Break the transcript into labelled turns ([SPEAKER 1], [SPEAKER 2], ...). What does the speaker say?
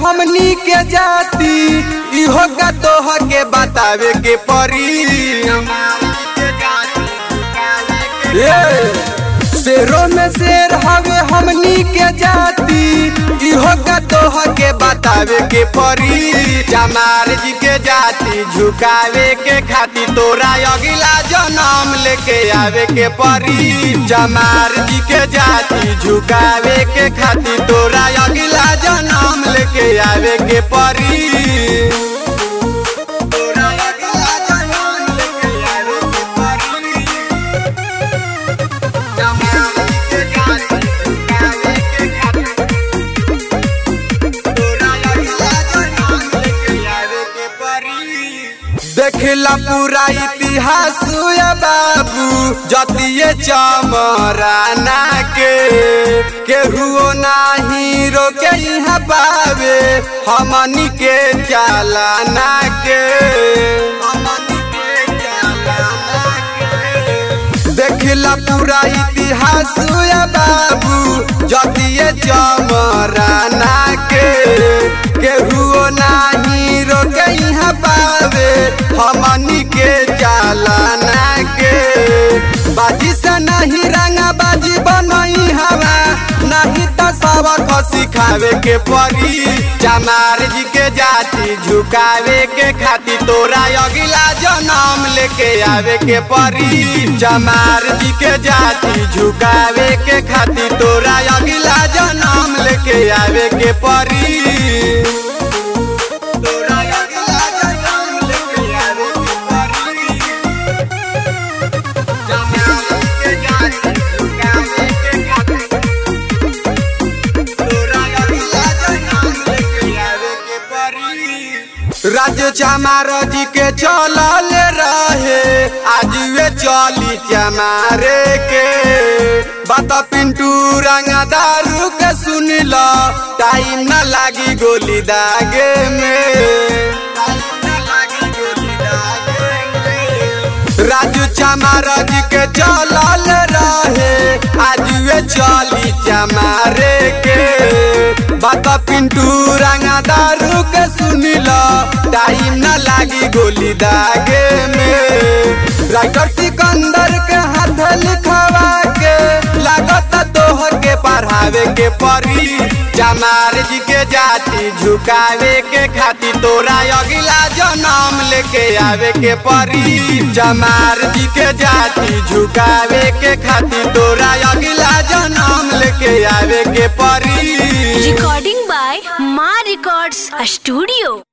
[SPEAKER 1] हमनी के जाति इहो का तोह के बतावे के परी ए, शेरों में शेर हवे हमनी के जाति इहो का तोह के बतावे के परी जमार जी के जाति झुकावे के खातिर तोरा अगिला जन्म लेके आवे के परी जमार जी के जाति झुकावे के खातिर तोरा अगिला जन्म लेके आवे के परी तोरा अगिला जन्म लेके आवे के परी देखला पूरा इतिहास या बाबू जतिये चमराना के केहुओ नाही रोके यहाँ पावे हमनी के चालाना के हमनी के चालाना के देखला पूरा इतिहास या बाबू जतिये चमराना के केहुओ नाही रोके यहाँ पावे हमनी के चालाना के बाजी से नहीं रंगा बाजी बनई हवा नहीं तो सबक सिखावे के परी चमार जी के जाति झुकावे के खातिर तोरा अगिला जन्म लेके आवे के परी चमार जी के जाति झुकावे के खातिर तोरा अगिला जन्म लेके आवे के परी तोरा अगिला जन्म लेके आवे के परी चमार जी के जाति झुकावे के खातिर राज्य चमार जी के चलल रहे आज वे चली चमारे के बात पिंटू रंगा दारू के सुन लो टाइम न लागी गोली दागे में राजू चमार जी के चलल रहे आज वे चली चमारे के बात पिंटू रंगा दारू के सुन लो टाइम न लागी गोली दागे में राइटर सिकंदर के हाथ लिखवा के लागत तोहर के पढ़ावे के परी चमार जी के जाति झुकावे के खातिर तोरा अगिला जन्म लेके आवे के परी चमार जी के जाति झुकावे के खातिर तोरा अगिला जन्म लेके आवे के परी
[SPEAKER 2] Recording by Ma Records Studio.